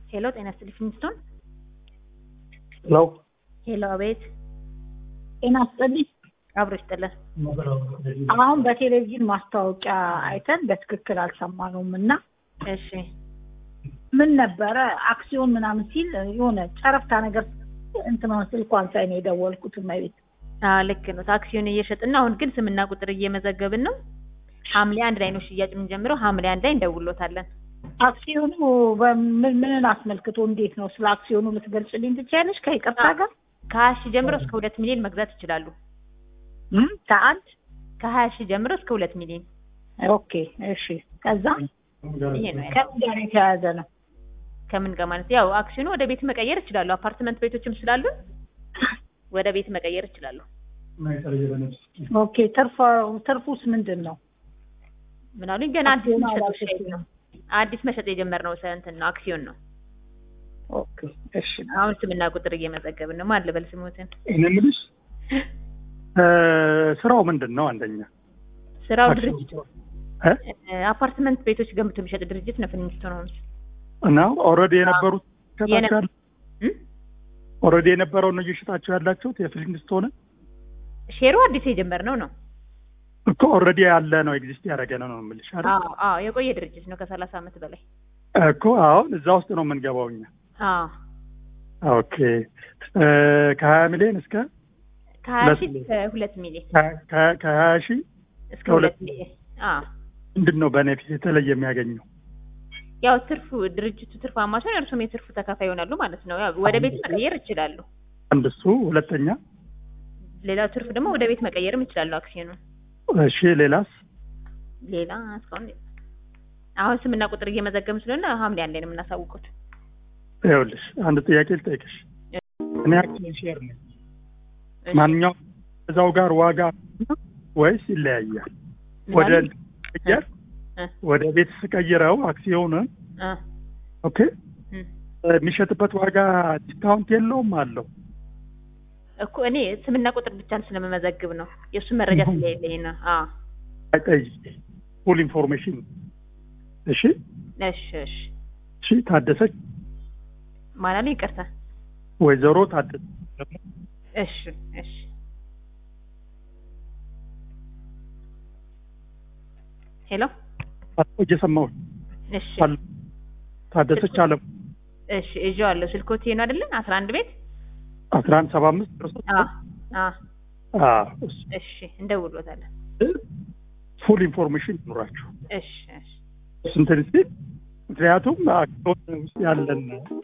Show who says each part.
Speaker 1: ሄሎ ጤና ይስጥልኝ ፊንስቶን
Speaker 2: ሄሎ
Speaker 1: ሄሎ አቤት
Speaker 3: ጤና ይስጥልኝ።
Speaker 1: አብሮ ይስጥልን
Speaker 3: አሁን በቴሌቪዥን ማስታወቂያ አይተን በትክክል አልሰማነውም እና
Speaker 1: እሺ
Speaker 3: ምን ነበረ አክሲዮን ምናምን ሲል የሆነ ጨረፍታ ነገር እንትን ስልኳን ሳይ ነው የደወልኩት። እመቤት
Speaker 1: አዎ ልክ ነው አክሲዮን እየሸጥን ነው አሁን ግን ስምና ቁጥር እየመዘገብን ነው ሐምሌ አንድ ላይ ነው ሽያጭ የምንጀምረው ሐምሌ አንድ ላይ እንደውሎታለን
Speaker 3: አክሲዮኑ በምን ምንን አስመልክቶ እንዴት ነው? ስለ አክሲዮኑ ልትገልጽልኝ ትችያለሽ? ከይቅርታ ጋር
Speaker 1: ከሀያ ሺህ ጀምሮ እስከ ሁለት ሚሊዮን መግዛት ይችላሉ
Speaker 3: እም? ከአንድ
Speaker 1: ከሀያ ሺህ ጀምሮ እስከ ሁለት ሚሊዮን
Speaker 3: ኦኬ እሺ። ከዛ
Speaker 1: ይሄ ነው ያለው።
Speaker 3: ከምን ጋር የተያያዘ ነው?
Speaker 1: ከምን ጋር ማለት ያው አክሲዮኑ ወደ ቤት መቀየር ይችላሉ አፓርትመንት ቤቶችም ስላሉ ወደ ቤት መቀየር ይችላሉ
Speaker 3: ኦኬ ትርፍ ትርፉስ ምንድን ነው?
Speaker 1: ምን አሉኝ ገና አዲስ
Speaker 3: አክሲዮኑ
Speaker 1: መሸጥ
Speaker 3: አላሸጥኩም።
Speaker 1: ነው አዲስ መሸጥ የጀመርነው ሰ- እንትን ነው አክሲዮን ነው
Speaker 3: ኦኬ እሺ።
Speaker 1: አሁን ስምና ቁጥር እየመዘገብን ነው ማን ልበል ስሙትን
Speaker 2: እኔ የምልሽ እ፣ ስራው ምንድን ነው? አንደኛ
Speaker 1: ስራው
Speaker 2: አክሲዮን
Speaker 1: ድርጅት
Speaker 2: እ?
Speaker 1: እ፣ አፓርትመንት ቤቶች ገንብቶ የሚሸጥ ድርጅት ነው ፊንስቶን ሆምስ
Speaker 2: እና ኦልሬዲ የነበሩት
Speaker 1: የነ-
Speaker 2: ሸጣችሁ ያለ
Speaker 1: እም?
Speaker 2: ኦልሬዲ የነበረውን ነው እየሸጣችሁ ያላችሁት የፊልሚንግስቶን
Speaker 1: ሼሩ አዲስ የጀመርነው ነው
Speaker 2: እኮ ኦልሬዲ ያለ ነው ኤግዚስት ያደረገ ነው ነው የምልሽ አይደል?
Speaker 1: አዎ አዎ የቆየ ድርጅት ነው ከሰላሳ ዓመት በላይ
Speaker 2: እኮ አሁን እዛ ውስጥ ነው የምንገባው እኛ።
Speaker 1: አዎ
Speaker 2: ኦኬ እ፣ ከሀያ ሚሊዮን እስከ
Speaker 1: ከሀያ
Speaker 2: ሁለት
Speaker 1: ሺህ
Speaker 2: ሚሊዮን።
Speaker 1: እስከ ሁለት ሚሊዮን
Speaker 2: ከ- ከ- ከሀያ ሺህ
Speaker 1: እስከ
Speaker 2: ከሁለት
Speaker 1: ሁለት ሚሊዮን አዎ
Speaker 2: ምንድን ነው በኔፊት የተለየ የሚያገኘው?
Speaker 1: ያው ትርፉ ድርጅቱ ትርፋማ ሲሆን እርሱም የትርፉ ተካፋይ ይሆናሉ ማለት ነው ያው ወደ ቤት መቀየር ይችላሉ
Speaker 2: አንድ እሱ፣ ሁለተኛ
Speaker 1: ሌላው ትርፍ ደግሞ ወደ ቤት መቀየርም ይችላሉ አክሲዮኑን
Speaker 2: እሺ፣ ሌላስ?
Speaker 1: ሌላ እስካሁን አሁን ስምና ቁጥር እየመዘገብን ስለሆነ ሐምሌ አንድ ላይ ነው የምናሳውቁት
Speaker 2: ይኸውልሽ አንድ ጥያቄ ልጠይቅሽ። እኔ አክሲዮን ሼር ነኝ።
Speaker 1: እሺ።
Speaker 2: ማንኛውም እዛው ጋር ዋጋ ወይስ ይለያያል? ወደ
Speaker 1: ማለት-
Speaker 2: ቀየር
Speaker 1: እ፣
Speaker 2: ወደ ቤት ስቀይረው አክሲዮንን
Speaker 1: እ፣
Speaker 2: ኦኬ
Speaker 1: እ።
Speaker 2: የሚሸጥበት ዋጋ ዲስካውንት የለውም አለው?
Speaker 1: እኮ እኔ ስምና ቁጥር ብቻ ስለመመዘግብ ነው የእሱን መረጃ ስለሌለኝ ነው አዎ
Speaker 2: ጠይቅ ፉል ኢንፎርሜሽን። እሺ
Speaker 1: እሺ እሺ
Speaker 2: እሺ ታደሰች
Speaker 1: ማለት ነው ይቅርታ
Speaker 2: ወይዘሮ ታደሰ
Speaker 1: እሺ እሺ ሄሎ
Speaker 2: እየሰማሁ
Speaker 1: እሺ
Speaker 2: አለ ታደሰች አለም
Speaker 1: እሺ እጆ አለው ስልኮት ነው አይደለ አስራ አንድ ቤት
Speaker 2: አስራ አንድ ሰባ አምስት
Speaker 1: አዎ አዎ
Speaker 2: እሱ
Speaker 1: እሺ እንደውሎታለን
Speaker 2: ፉል ኢንፎርሜሽን ይኑራችሁ
Speaker 1: እሺ እሺ
Speaker 2: ስንትን ሲል ምክንያቱም አክሲዮን ውስጥ ያለን